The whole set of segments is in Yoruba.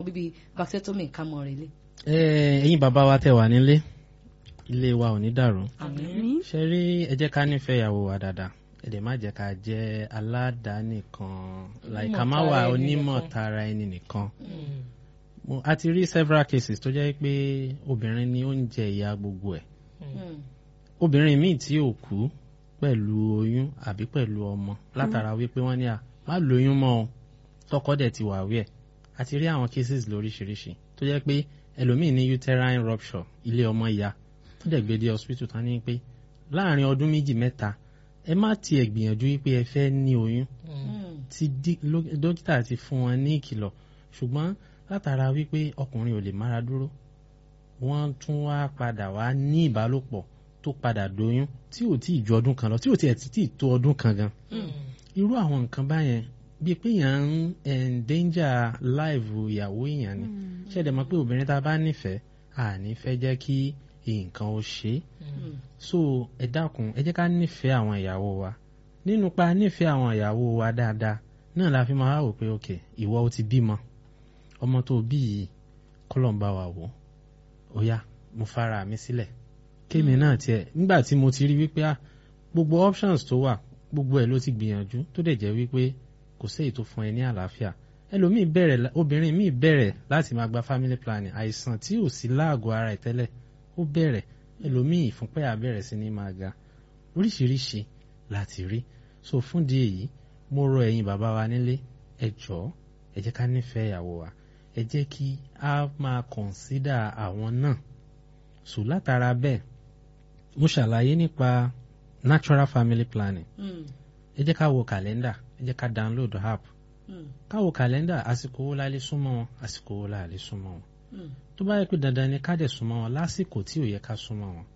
bíbí vasectomy ká mọ̀ rẹ̀ lé. ẹ ẹ̀yin bàbá wa tẹ́ wà nílé ilé wa ò ní dàrú àmín. ṣe rí ẹ jẹ́ ká nífẹ̀ẹ́ ìyàwó wa dáadáa ẹ dẹ̀ má jẹ́ ká jẹ́ aládàánìkan like ká má wà tara ẹni onímọ̀ nìkan. tara ẹni nìkan Mo- a ti rí several cases tó jẹ́ pé obìnrin ni ó ń jẹ ìyà gbogbo ẹ̀ Mm. obìnrin míì tí ò kú pẹ̀lú oyún àbí pẹ̀lú ọmọ látara wípé wọ́n ní à má lóyún mọ́ ọ tọkọ dẹ̀ ti wà wí ẹ̀ a ti rí àwọn cases lóríṣiríṣi tó jẹ́ pé ẹlòmíì ní uterine rupture ilé ọmọ ìyá tó dẹ̀ gbé dé hospital tán ní pé láàrin ọdún méjì mẹ́ta ẹ má tiẹ̀ gbìyànjú wípé ẹ fẹ́ ní oyún Mm. tí dí- ló- dókítà ti fún wọn ní ìkìlọ̀ ṣùgbọ́n látara wípé ọkùnrin ò lè mára dúró wọ́n tún wá padà wá ní ìbálòpọ̀ tó padà dóyún tí ò tí ì ju ọdún kan lọ tí ò tiẹ̀ tí ì tó ọdún kan gan irú àwọn nǹkan báyẹn bíi pé èèyàn ń endanger life ìyàwó èèyàn ni ṣẹ̀dẹ̀ mọ̀ pé obìnrin tá a bá nífẹ̀ẹ́ àní fẹ́ jẹ́ kí nǹkan ó ṣe é Mm. so ẹ dákun ẹ jẹ́ ká nífẹ̀ẹ́ àwọn ìyàwó wa nínú pa nífẹ̀ẹ́ àwọn ìyàwó wa dáadáa náà la fi máa wò pé ok ìwọ ó ti bímọ ọmọ tó bí yìí kọ́lọ̀ ń bá wa wò ó yá mo fara mi sílẹ̀ kémi náà tiẹ̀ nígbà tí mo ti rí wípé ah gbogbo options tó wà gbogbo ẹ̀ ló ti gbìyànjú tó dẹ̀ jẹ́ wípé kò séyìí tó fún ẹ ní àlàáfíà ẹlòmíì bẹ̀rẹ̀ la- obìnrin míì bẹ̀rẹ̀ láti máa gba family planning àìsàn tí ò sí láàgọ̀ ara ẹ̀ tẹ́lẹ̀ ó bẹ̀rẹ̀ ẹlòmíì ìfúnpẹ́ á bẹ̀rẹ̀ sí ní máa ga oríṣiríṣi láti rí so fún di èyí mo rọ ẹ̀yin bàbá wa nílé ẹ jọ̀ọ́ ẹ jẹ́ ká nífẹ̀ẹ́ ìyàwó wa ẹ jẹ́ kí a máa consider àwọn náà so látara bẹ́ẹ̀ mo ṣàlàyé nípa natural family planning Mm. ẹ jẹ́ ká wo kàlẹ́ndà ẹ jẹ́ ká download app Mm. ká wo kàlẹ́ndà àsìkò wo la lè súnmọ́ wọn àsìkò wo la lè súnmọ́ wọn Mm. tó bá yẹ pé dandan ni ká dẹ̀ súnmọ́ wọn lásìkò tí ò yẹ ká súnmọ́ wọn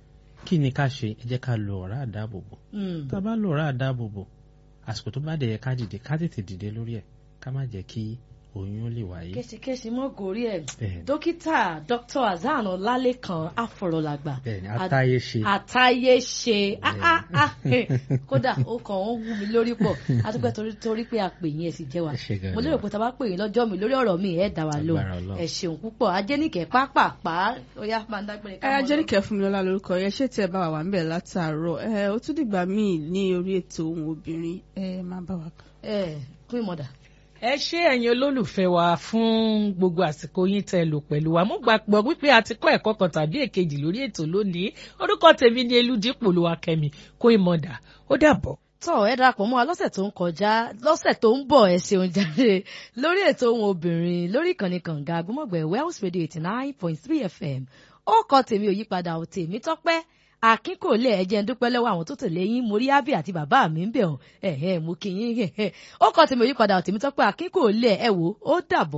kí ni ká ṣe ẹ jẹ́ ká lo ọ̀rá àdáàbòbò Mm. tá a bá lo ọ̀rá àdáàbòbò àsìkò tó bá dẹ̀ yẹ ká dìde ká tètè dìde lórí ẹ̀ ká má jẹ́ kí oyún ó lè wáyé. kéṣekéṣe mọ́ gòrí ẹ̀ Bẹ́ẹ̀ni. dókítà dr azan ọlálẹ́kan afọ̀rọ̀làgbà bẹ́ẹ̀ni àtàyè ṣe àtàyè ṣe ah, ah, ah, eh. kódà ó kàn ń wú mi lórí pọ̀ àtúpẹ́ torí torí pé a pè yín ẹ̀ sì jẹ́ wa Ẹ ṣé gan-an. mo lérò pé tá a bá pè yín lọ́jọ́ mi lórí ọ̀rọ̀ mi ẹ̀ dá wa lóhùn Agbára Ọlọ́run. ẹ ṣeun púpọ̀ ajẹ́nìkẹ́ pápápá ó yá máa ń dágbére ká ẹ mọ́ lọ. jẹ́nìkẹ́ fún mi lọ́la lórúkọ yẹn ṣé tí ẹ bá wà wà ń bẹ̀ látàárọ̀ ẹ ó tún dìgbà míì ní orí ètò ohun obìnrin ẹ máa bá wa kàn. ẹ kún ìmọ̀dà. ẹ ṣé ẹ̀yin olólùfẹ́ wa fún gbogbo àsìkò yín tẹ́ lò pẹ̀lú wa mo gbàgbọ́ wípé a ti kọ́ ẹ̀kọ́ kan tàbí èkejì lórí ètò lónìí orúkọ tèmi ni eludipò ló wa kẹ́mi kó ìmọ̀dà ó dàbọ̀. tọ́ ẹ darapọ̀ mọ́ wa lọ́sẹ̀ tó ń kọjá lọ́sẹ̀ tó ń bọ̀ ẹ ṣeun jáde lórí ètò ohun obìnrin lórí ìkànnì kànga agbọ́mọ̀gbẹ̀ Wells Radio eighty nine point three FM ó kọ tèmi ò yípadà ò tèmi tọ́pẹ́ akínkòlé ẹ̀jẹ̀ ń dúpẹ́ lọ́wọ́ àwọn tó tẹ̀lé yín mo rí ábí àti bàbá mi ń bẹ̀ ọ́ ẹ̀hẹ́ mo kí yín ẹ̀hẹ́ ó kọ tèmi ò yípadà ò tèmi tọ́pẹ́ akínkòlé ẹ̀ wò ó dàbọ̀.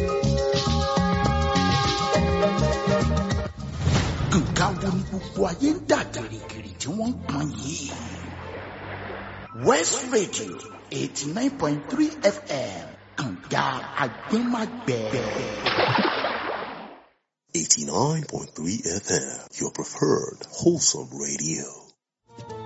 nǹkan wo ni gbogbo ayé ń dà gìrìgìrì tí wọ́n ń pọn yìí. west radio eighty nine point three fm kànga agbẹ́magbẹ́. 89.3 FM, your preferred wholesome radio.